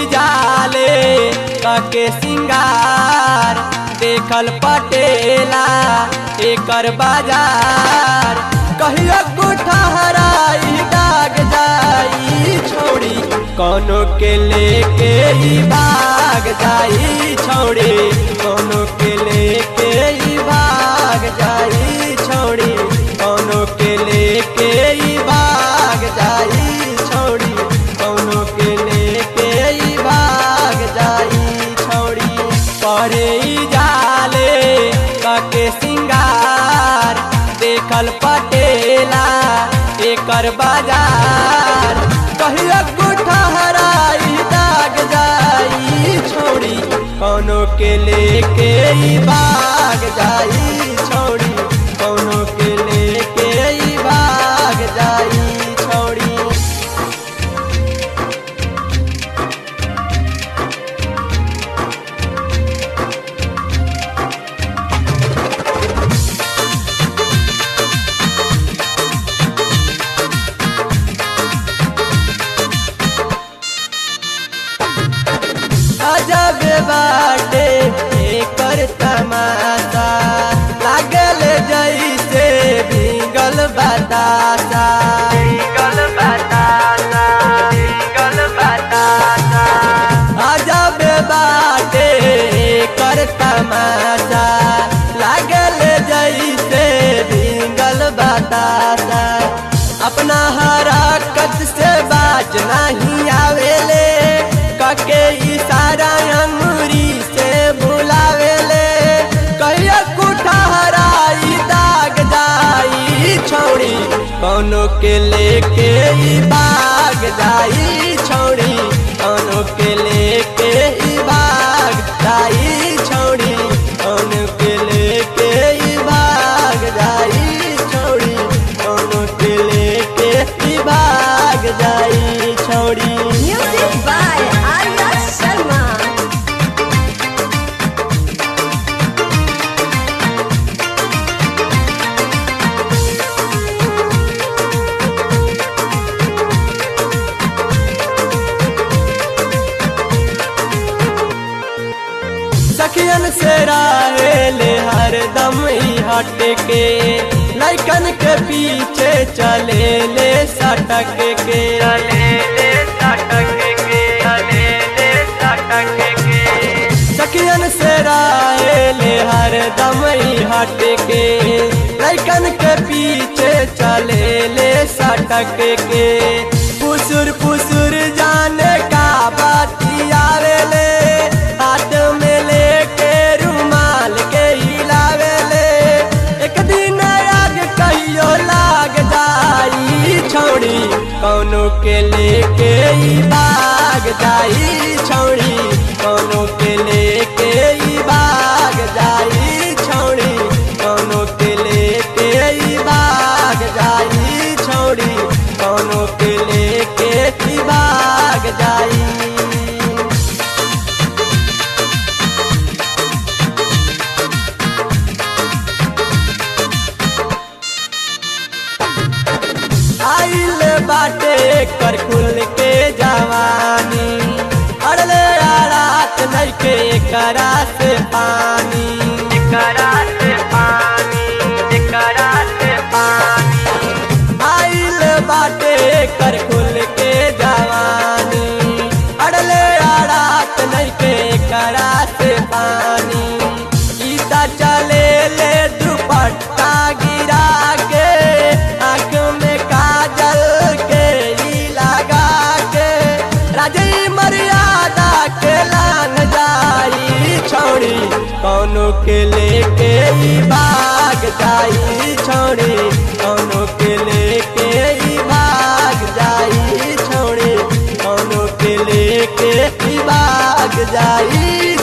जाले कके सिंगार देखल पटेला एकर बाजार कहियो कुठहराई दाग जाई छोड़ी कोनो के लेके ही भाग जाई छोड़ी कोनो के लेके ही भाग जाई छोड़ी कोनो के लेके ही भाग जाई छोड़ी कोनो के लेके ही भाग जाई छोड़ी परे ही जाले कके सिंगार देखल पटेला एकर बाजार कहियो कुठहराई दाग जाई छोड़ी कोनो के लेके ही भाग जाई छोड़ी कोनो के लेके ही भाग जाई छोड़ी अजब बाटे एकर तमाशा लागल जैसे भीगल बतासा भीगल बतासा भीगल बतासा अजब बाटे एकर तमाशा लागल जैसे भीगल बतासा अपना हरकत से बाज नहीं आवेले कके इशारा अंगूरी से बुलावेले कहिया कुठहराई दाग जाई छोड़ी कोनो के लेके ही भाग जाई छोड़ी कोनो के लेके ही भाग जाई छोड़ी कोनो के लेके ही भाग जाई छोड़ी कोनो के लेके ही भाग जाई छोड़ी Music by Arya Sharma. सखियन से रहेले हरदम ही हट के लैकन के पीछे चले ले सटक के चले ले सटक के चले ले सटक के सखियन से रहेले हरदम ही हट के लैकन के पीछे चले ले सटक के पुसुर पुसुर जाने का बतियावेले हाथ में लेके रुमाल के हिलावेले एक दिन आग कहियो लाग जाई छोड़ी कोनो के लेके ही भाग जाई छोड़ी कोनो के लेके ही भाग जाई छोड़ी कोनो के लेके ही भाग जाई छोड़ी कोनो के लेके ही भाग जाई आइल बाटे कर खुल के जवानी अड़ले रात नइखे करा से पानी करा से पानी करा से पानी आइल बाटे कर खुल के जवानी अड़ले रात नइखे करा से पानी गीता चले ले दुपट्टा गिरा के आँख में काजल के ही लगा के राजई मर्यादा के लान जाई छोड़ी कोनो के लेके ही भाग जाई छोड़ी कोनो के लेके ही भाग जाई छोड़ी कोनो के लेके ही भाग जाई